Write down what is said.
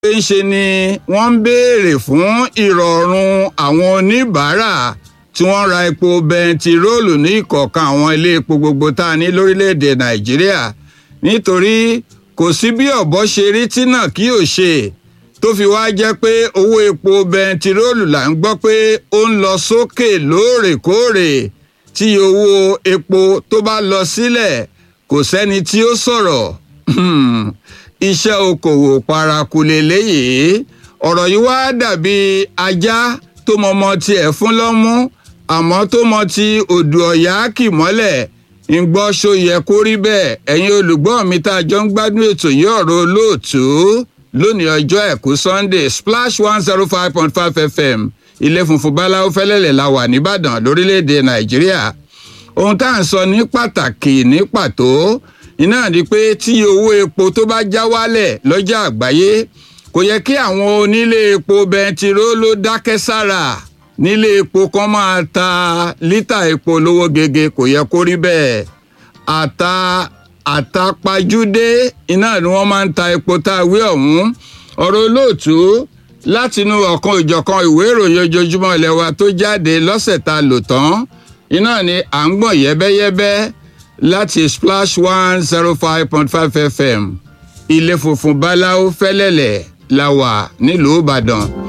ń ṣe ni wọ́n ń béèrè fún ìrọ̀rùn àwọn oníbàárà tí wọ́n ra epo bẹntiróòlù ní ìkọ̀ọ̀kan àwọn ilé epo gbogbo tá a ní lórílẹ̀‐èdè nàìjíríà nítorí kò sí bí ọ̀bọ ṣe rí tí náà kí ò ṣe tó fi wá jẹ́ pé owó epo bẹntiróòlù là ń gbọ́ pé ó ń lọ sókè lóòrèkóòrè tí owó epo tó bá lọ sílẹ̀ kò sẹ́ni tí ó sọ̀rọ̀ iṣẹ́ okòwò paraku lélẹ́yìí ọ̀rọ̀ yìí wá dàbí ajá tó mọmọ tiẹ̀ fún lọ́mú àmọ́ tó mọ ti odò ọ̀yá kì mọ́lẹ̀ ń gbọ́ ṣó yẹ kó rí bẹ́ẹ̀ ẹ̀yin olùgbọ́ mi tá a jọ ń gbádùn ètò yìí ọ̀rọ̀ olóòtú lónìí ọjọ́ ẹ̀kú sunday splash one zero five point five fm ilé funfun báláwo fẹ́lẹ́lẹ̀ la wà nìbàdàn lórílẹ̀‐èdè nàìjíríà ohun tá à ń sọ ní pàtàkì ní pàtó iná ni pé tí owó epo tó bá já wálẹ̀ lọ́jà àgbáyé kò yẹ kí àwọn onílé epo bẹntiró ló dákẹ́ sára nílé epo kan máa ta lítà epo lówó gege kò yẹ kó rí bẹ́ẹ̀ àta àtàpàjúdé iná ni wọ́n máa ń ta epo tá a wí ọ̀hún ọ̀rọ̀ olóòtú látinú ọ̀kan ìjọ̀kan ìwé ìròyìn ojoojúmọ́ ilẹ̀ wa tó jáde lọ́sẹ̀ tá a lò tán iná ni à ń gbọ̀n yẹ́bẹ́yẹ́bẹ́ láti splash one zero five point five fm ilé funfun báláwo fẹ́lẹ́lẹ̀ la wà nílùú ìbàdàn